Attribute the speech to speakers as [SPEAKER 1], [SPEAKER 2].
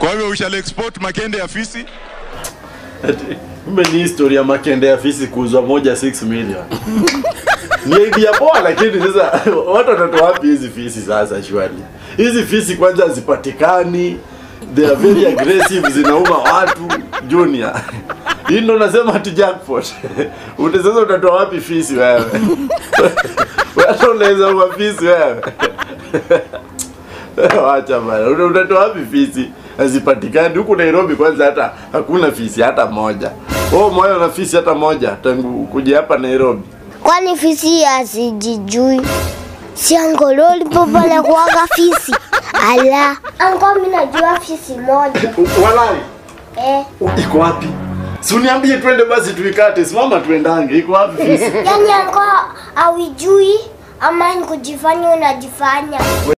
[SPEAKER 1] Kwa hivyo we shall export makende ya fisi.
[SPEAKER 2] Kumbe ni historia ya makende ya fisi kuuzwa moja 6 million. ni idea poa, lakini sasa watu watatoa wapi hizi fisi sasa? Shwali, hizi fisi kwanza hazipatikani, they are very aggressive, zinauma watu. Junior, hii ndo nasema ati jackpot. Ute sasa utatoa wapi fisi wewe? Wewe unaweza uma fisi wewe? Wacha bana, Uta- utatoa wapi fisi? Hazipatikani huku Nairobi. Kwanza hata hakuna fisi hata moja. Oh, moyo na fisi hata moja tangu kuja hapa Nairobi.
[SPEAKER 3] Kwani fisi asijijui? Si angololi popa na kuaga fisi. Ala, anko mimi najua fisi moja.
[SPEAKER 2] U- Walai,
[SPEAKER 3] Eh,
[SPEAKER 2] iko wapi? Si uniambie twende basi tuikate. Simama tuendange. Iko wapi fisi?
[SPEAKER 3] yani anko awijui ama ni kujifanya unajifanya.